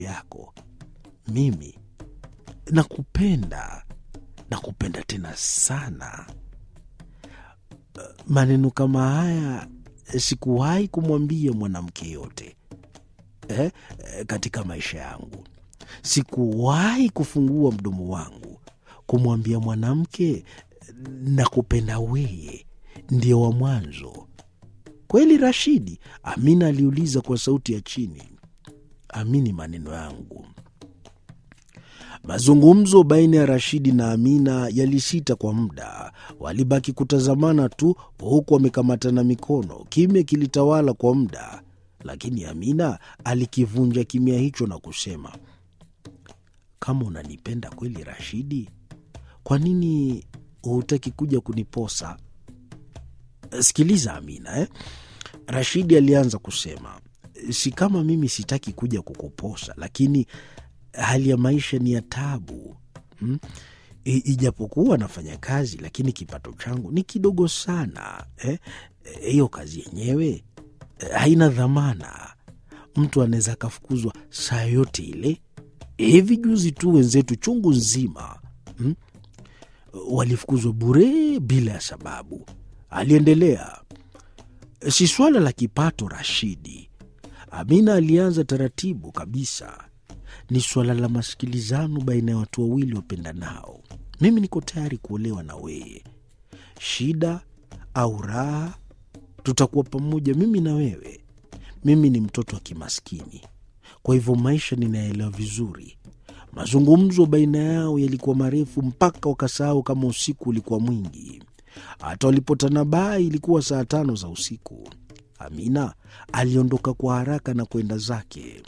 yako. Mimi nakupenda, nakupenda tena sana. Maneno kama haya sikuwahi kumwambia mwanamke yote eh, katika maisha yangu. Sikuwahi kufungua mdomo wangu kumwambia mwanamke nakupenda weye, ndio wa mwanzo. Kweli Rashidi? Amina aliuliza kwa sauti ya chini. Amini maneno yangu. Mazungumzo baina ya Rashidi na Amina yalisita kwa muda. Walibaki kutazamana tu, huku wamekamatana mikono. Kimya kilitawala kwa muda, lakini Amina alikivunja kimya hicho na kusema, kama unanipenda kweli Rashidi, kwa nini hutaki kuja kuniposa? Sikiliza Amina eh? Rashidi alianza kusema, si kama mimi sitaki kuja kukuposa, lakini hali ya maisha ni ya tabu hmm? Ijapokuwa nafanya kazi, lakini kipato changu ni kidogo sana hiyo eh? Kazi yenyewe eh, haina dhamana. Mtu anaweza akafukuzwa saa yote ile. Hivi juzi tu wenzetu chungu nzima hmm? walifukuzwa bure bila ya sababu. Aliendelea, si swala la kipato Rashidi. Amina alianza taratibu kabisa ni suala la masikilizano baina ya watu wawili wapendanao. Mimi niko tayari kuolewa na wewe, shida au raha, tutakuwa pamoja, mimi na wewe. Mimi ni mtoto wa kimaskini, kwa hivyo maisha ninaelewa vizuri. Mazungumzo baina yao yalikuwa marefu mpaka wakasahau kama usiku ulikuwa mwingi. Hata walipotanabaha ilikuwa saa tano za usiku. Amina aliondoka kwa haraka na kwenda zake.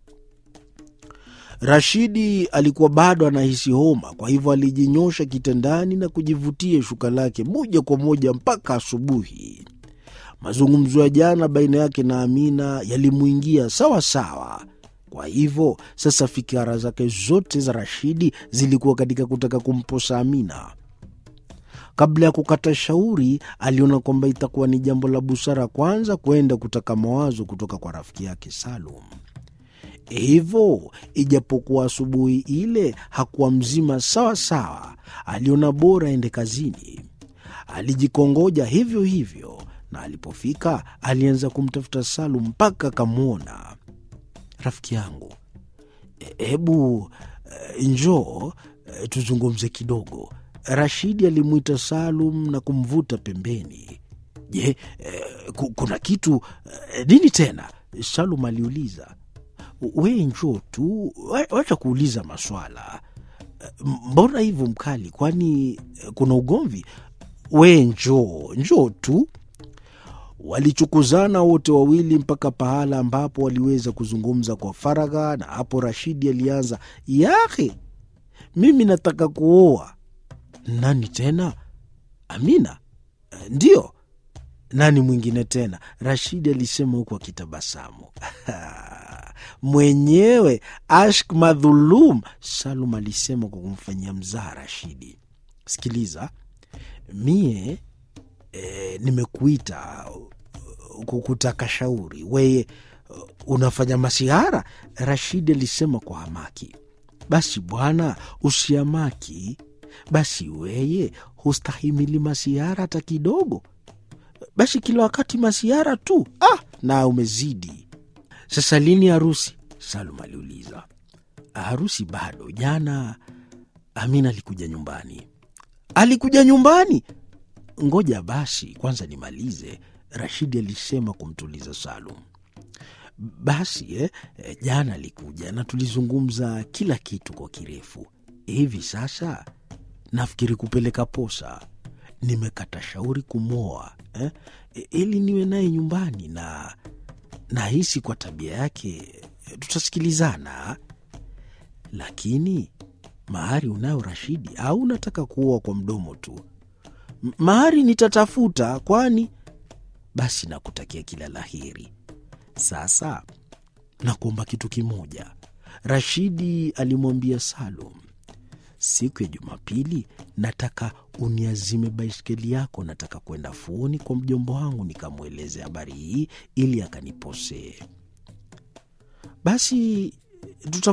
Rashidi alikuwa bado anahisi homa, kwa hivyo alijinyosha kitandani na kujivutia shuka lake moja kwa moja mpaka asubuhi. Mazungumzo ya jana baina yake na Amina yalimwingia sawa sawa. Kwa hivyo sasa fikira zake zote za Rashidi zilikuwa katika kutaka kumposa Amina. Kabla ya kukata shauri, aliona kwamba itakuwa ni jambo la busara kwanza kwenda kutaka mawazo kutoka kwa rafiki yake Salum. Hivyo ijapokuwa asubuhi ile hakuwa mzima sawa sawa, aliona bora aende kazini. Alijikongoja hivyo hivyo, na alipofika alianza kumtafuta Salum mpaka akamwona. Rafiki yangu, hebu e, njoo e, tuzungumze kidogo. Rashidi alimwita Salum na kumvuta pembeni. Je, e, kuna kitu e, nini tena? Salum aliuliza. We njoo tu, wacha kuuliza maswala. Mbona hivyo mkali? Kwani kuna ugomvi? We njoo, njoo tu. Walichukuzana wote wawili mpaka pahala ambapo waliweza kuzungumza kwa faragha, na hapo Rashidi alianza, yahe, mimi nataka kuoa. Nani tena? Amina? Ndiyo. Nani mwingine tena? Rashidi alisema huku akitabasamu. Mwenyewe Ashk madhulum, Salum alisema kwa kumfanyia mzaha Rashidi. Sikiliza, mie e, nimekuita kukutaka shauri, weye unafanya masihara, Rashidi alisema kwa hamaki. Basi bwana, usiamaki. Basi weye hustahimili masihara hata kidogo? Basi kila wakati masihara tu? Ah, na umezidi. Sasa lini harusi? Salum aliuliza. Harusi bado. Jana Amina alikuja nyumbani. Alikuja nyumbani? Ngoja basi kwanza nimalize, Rashidi alisema kumtuliza Salum. Basi eh, jana alikuja na tulizungumza kila kitu kwa kirefu. Hivi sasa nafikiri kupeleka posa. Nimekata shauri kumwoa eh, ili niwe naye nyumbani na nahisi kwa tabia yake tutasikilizana. Lakini mahari unayo Rashidi, au unataka kuoa kwa mdomo tu? Mahari nitatafuta, kwani basi nakutakia kila la heri. Sasa nakuomba kitu kimoja, Rashidi alimwambia Salum. Siku ya Jumapili nataka uniazime baiskeli yako, nataka kwenda fuoni kwa mjomba wangu nikamweleze habari hii ili akaniposee. Basi tuta